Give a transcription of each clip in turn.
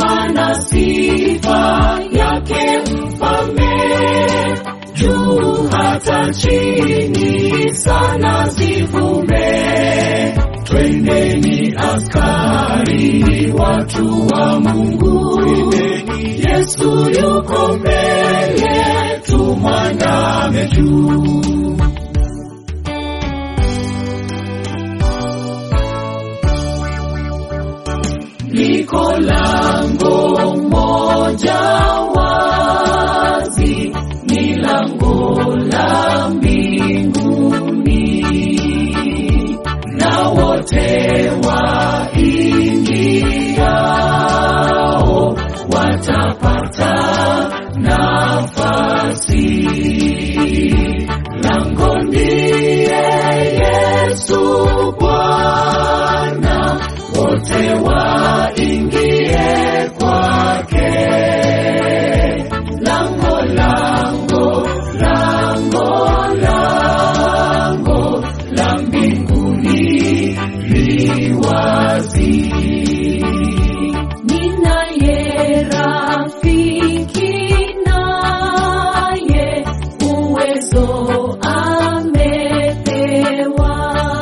heshima na sifa yake mfalme, juu hata chini sana zivume. Twendeni askari, watu wa Mungu, Yesu yuko mbele, tumwandame juu. liko lango moja wazi, ni lango la mbinguni, na wote waingiao watapata nafasi. Lango ndiye Yesu Bwana, wote waingie kwake. Lango, lango, lango, lango la mbinguni li wazi. Ninaye rafiki naye uwezo amepewa,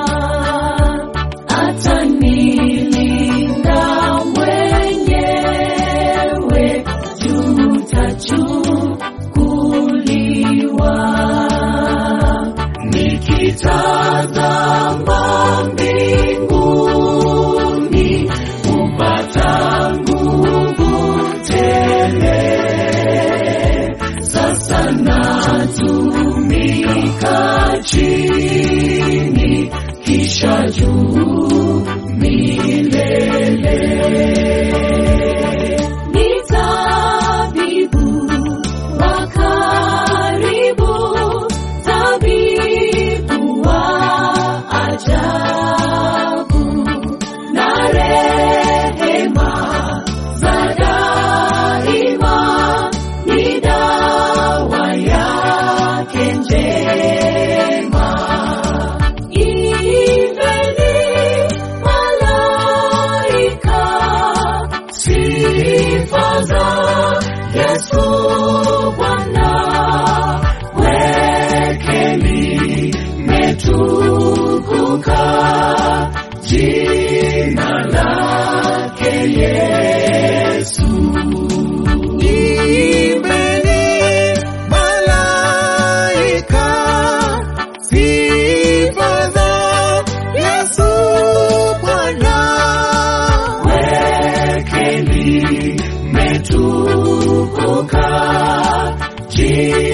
atanilinda mwenyewe, tutachukuliwa. Nikitazama mbinguni kupata nguvu tele, sasa natumika chini, kisha juu milele. Ni tabibu wa karibu, tabibu wa ajabu, na rehema za daima ni dawa yake njema. Imbeni malaika sifa za Yesu Bwana, kwake limetukuka jina lake Yesu. Imbeni malaika sifa za Yesu Bwana. kwake limetukuka jina